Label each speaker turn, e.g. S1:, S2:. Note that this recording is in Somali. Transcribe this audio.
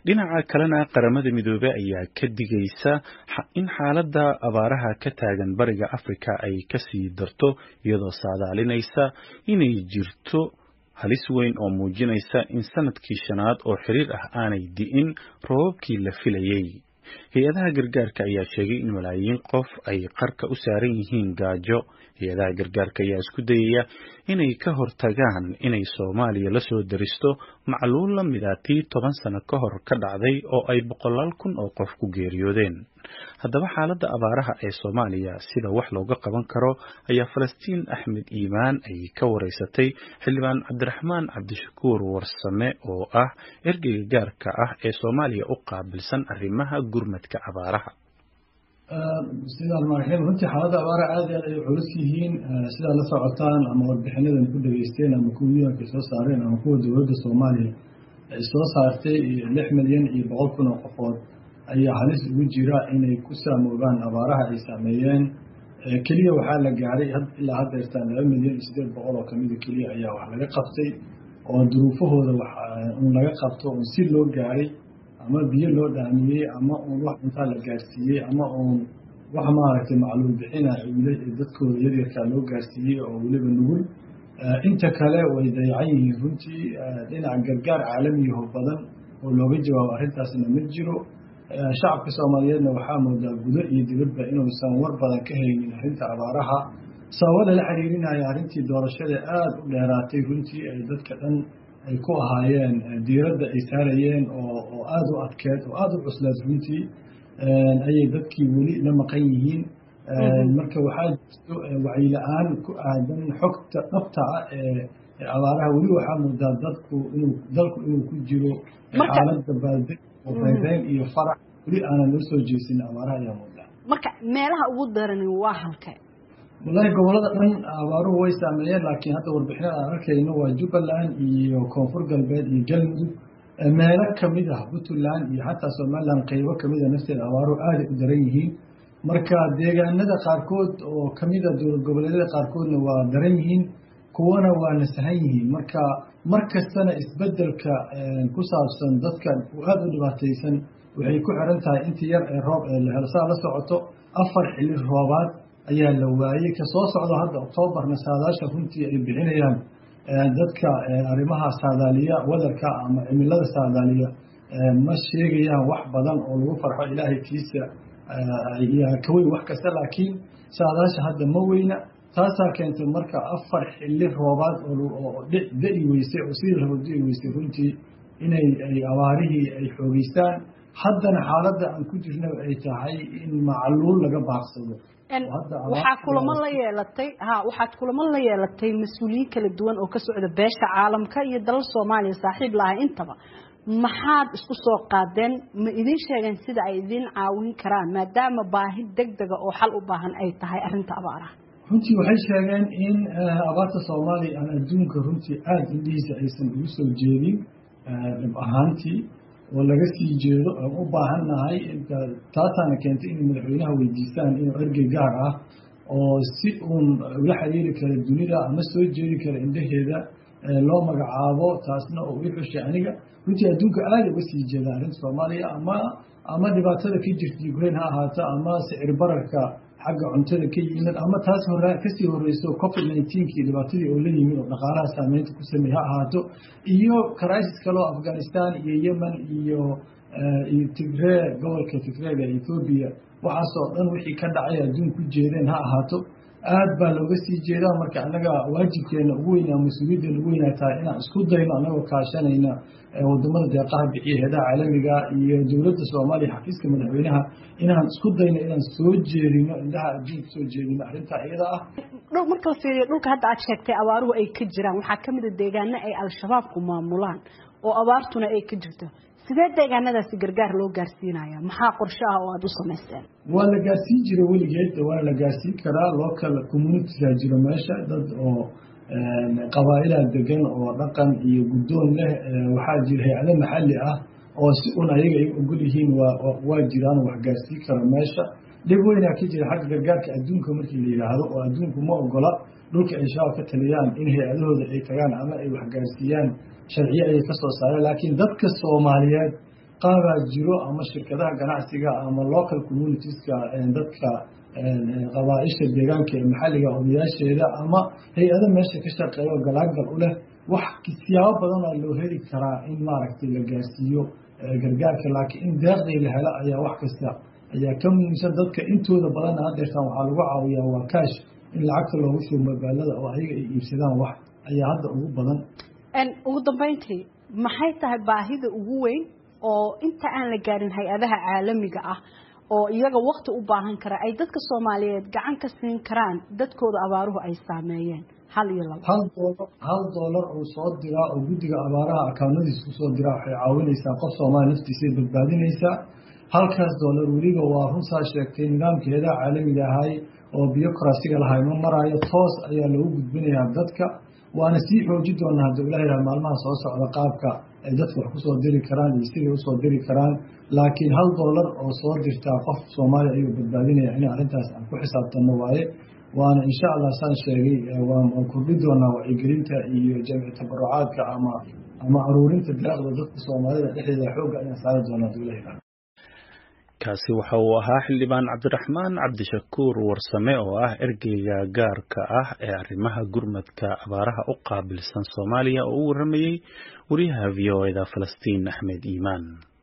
S1: dhinaca kalena qaramada midoobey ayaa ka digaysa in xaaladda abaaraha ka taagan bariga afrika ay kasii darto iyadoo saadaalinaysa inay jirto halis weyn oo muujinaysa in sanadkii shanaad oo xiriir ah aanay di'in roobabkii la filayey hay-adaha gargaarka ayaa sheegay in malaayiin qof ay qarka u saaran yihiin gaajo hay-adaha gargaarka ayaa isku dayaya inay ka hortagaan inay soomaaliya la soo daristo macluul la mid a tii toban sano ka hor ka dhacday oo ay boqolaal kun oo qof ku geeriyoodeen haddaba xaaladda abaaraha ee soomaaliya sida wax looga qaban karo ayaa falastiin axmed iimaan ay ka wareysatay xildhibaan cabdiraxmaan cabdishakuur warsame oo ah ergeyga gaarka ah ee soomaaliya u qaabilsan arrimaha gurmadka abaaraha
S2: sidaan marxim runtii xaaladda abaaraha aad aad ay culus yihiin sidaad la socotaan ama warbixinadan ku dhageysteen ama kuwa yuanka soo saareen ama kuwa dowladda soomaaliya ay soo saartay lix milyan iyo boqol kun oo qofood ayaa halis ugu jira inay ku saamoobaan abaaraha ay saameeyeen keliya waxaa la gaaray ilaa haddeertaan laba milyan iyo siddeed boqol oo kamida keliya ayaa wax laga qabtay oo duruufahooda un laga qabto un si loo gaaray ama biyo loo dhaamiyey ama uun wax cuntaa la gaarsiiyey ama uun wax maaragtay macluul bixina dadkooda yaryarkaa loo gaarsiiyey oo weliba nugul inta kale way dayacan yihiin runtii dhinaca gargaar caalamiyaho badan oo looga jawaabo arrintaasna ma jiro shacabka soomaaliyeedna waxaa moodaa gudo iyo dibadba inuusan war badan ka haynin arrinta abaaraha sababada la xiriirinaya arrintii doorashada aada u dheeraatay runtii ay dadka dhan ay ku ahaayeen diiradda ay saarayeen oo oo aada u adkeed oo aada u cuslaed runtii ayay dadkii weli la maqan yihiin marka waxaa jirto wacyi-la-aan ku aadan xogta dhabta ah ee abaaraha weli waxaa moodaa dadku inuu dalku inuu ku jiro xaaladda baaldeg oo reereyn iyo farax weli aanan loo soo jeesin abaaraha ayaa moodaa
S3: marka meelaha ugu darani waa halkee
S2: wallaahi gobolada dhan abaaruhu way saameeyeen laakiin hadda warbixinada aan arkayno waa jubbaland iyo koonfur galbeed iyo galmudug meelo kamid ah puntland iyo xataa somaliland qeybo kamida nafteeda abaaruhu aaday u daran yihiin marka deegaanada qaarkood oo kamida dowlad goboleedyada qaarkoodna waa daran yihiin kuwana waa nasahan yihiin marka mar kastana isbedelka ku saabsan dadka aada u dhibaataysan waxay ku xiran tahay inta yar ee roob ee la helo saa la socoto afar xili roobaad ayaa la waayey kasoo socdo hadda oktoobarna saadaasha runtii ay bixinayaan dadka arrimaha saadaaliya wadarka ama cimilada saadaaliya ma sheegayaan wax badan oo lagu farxo ilaahay kiisa kaweyn wax kasta laakiin saadaasha hadda ma weyna taasaa keentay marka afar xili roobaad oo da-i weysay oo sidii rabo da-i weysay runtii inay ay abaarihii ay xoogeystaan haddana xaaladda aan ku jirna ay tahay in macluul laga baaqsado
S3: waxaa kulamo la yeelatay ha waxaad kulamo la yeelatay mas-uuliyiin kala duwan oo ka socda beesha caalamka iyo dalal soomaaliya saaxiib lahay intaba maxaad isku soo qaadeen ma idin sheegeen sida ay idin caawin karaan maadaama baahi deg dega oo xal u baahan ay tahay arrinta abaaraha
S2: runtii waxay sheegeen in abaarta soomaaliya aan adduunka runtii aada indhihiisa aysan ugu soo jeedin dhib ahaantii oo laga sii jeedo aan u baahannahay taasaana keentay inay madaxweynaha weydiistaan inuu ergey gaar ah oo si uun ula xiriiri kara dunida ama soo jeedi kara indhaheeda loo magacaabo taasna oo ii xushay aniga runtii adduunka aada uga sii jeeda arrinta soomaaliya ama ama dhibaatada ka jirta ukraine ha ahaato ama sicir bararka xagga cuntada ka yimid ama taas hore kasii horeyso covid nineteenkii dhibaatadii oo la yimid oo dhaqaalaha saameynta ku sameey ha ahaato iyo crisis kaleo afghanistan iyo yemen iyo iyo tigree gobolka tigreega ethoobiya waxaasoo dhan wixii ka dhacay adduun ku jeedeen ha ahaato aad baa looga sii jeedaa marka annaga waajibkeena ugu weynaa mas-uuliyaddeena ugu weynaa tahay inaan isku dayno annagoo kaashanayna wadamada deeqaha bixiya heedaha caalamiga iyo dowladda soomaaliya xafiiska madaxweynaha inaan isku dayno inaan soo jeedino indhaha adduunka soo jeedino arrintaa iyada ah
S3: marka la fiiriyo dhulka hadda aad sheegtay abaaruhu ay ka jiraan waxaa ka mid a deegaano ay al-shabaabku maamulaan oo abaartuna ay ka jirto sidee deegaanadaasi gargaar loo gaarsiinaya maxaa qorshe ah oo aada u samaysteen
S2: waa la gaarsiin jira weligeed waana la gaarsiin karaa local communitiga jiro meesha dad oo qabaa-ilaa degan oo dhaqan iyo guddoon leh waxaa jira hay-ado maxalli ah oo si un ayaga ay ogol yihiin waa jiraan wax gaarsiin kara meesha dhib weynaa ka jira xagga gargaarka adduunka markii la yidhaahdo oo adduunku ma ogola dhulka ay shabaab ka taliyaan in hay-adahooda ay tagaan ama ay wax gaarsiiyaan sharciyo ayay ka soo saareen laakiin dadka soomaaliyeed qaabaa jiro ama shirkadaha ganacsiga ama local communitieska dadka qabaa-isha deegaanka ee maxalliga odayaasheeda ama hay-ado meesha ka shaqeeya oo galaagal u leh wax siyaabo badanaa loo heli karaa in maaragtay la gaarsiiyo gargaarka laakiin in deeqdii la helo ayaa wax kasta ayaa ka muhiimsan dadka intooda badanna hadeertaan waxaa lagu caawiyaa waa kaash in lacagta loogu shubo magaalada oo ayaga ay iibsadaan wax ayaa hadda ugu badan
S3: ugu dambeyntii maxay tahay baahida ugu weyn oo inta aan la gaarin hay-adaha caalamiga ah oo iyaga wakti u baahan kara ay dadka soomaaliyeed gacan ka siin karaan dadkooda abaaruhu ay saameeyeen hal iyo labo
S2: hal doolar hal doolar uu soo diraa oo guddiga abaaraha akawnadiisa kusoo diraa waxay caawinaysaa qof soomaaliya naftiisay badbaadinaysaa halkaas doolar weliba waa runsaa sheegtay nidaamkeeda caalamiga ahay oo biyokrasiga lahay ma maraayo toos ayaa loogu gudbinayaa dadka waana sii xooji doonaa hadda ilaha yihah maalmaha soo socda qaabka ay dadka wax kusoo diri karaan iyo siday usoo diri karaan laakiin hal doolar oo soo dirtaa qof soomaaliya ayuu badbaadinaya in arrintaas aan ku xisaabtanno waaye waana insha allah saan sheegay waan kordhi doonaa wacyigelinta iyo jamci tabarucaadka ama ama aruurinta deeqda dadka soomaalida dhexdeeda xoogga ayaan saari doonaa haduu ilaha yihah
S1: kaasi waxa uu ahaa xildhibaan cabdiraxmaan cabdishakuur warsame oo ah ergeyga gaarka ah ee arrimaha gurmadka abaaraha u qaabilsan soomaaliya oo u waramayey wariyaha v o eda falastiin axmed iimaan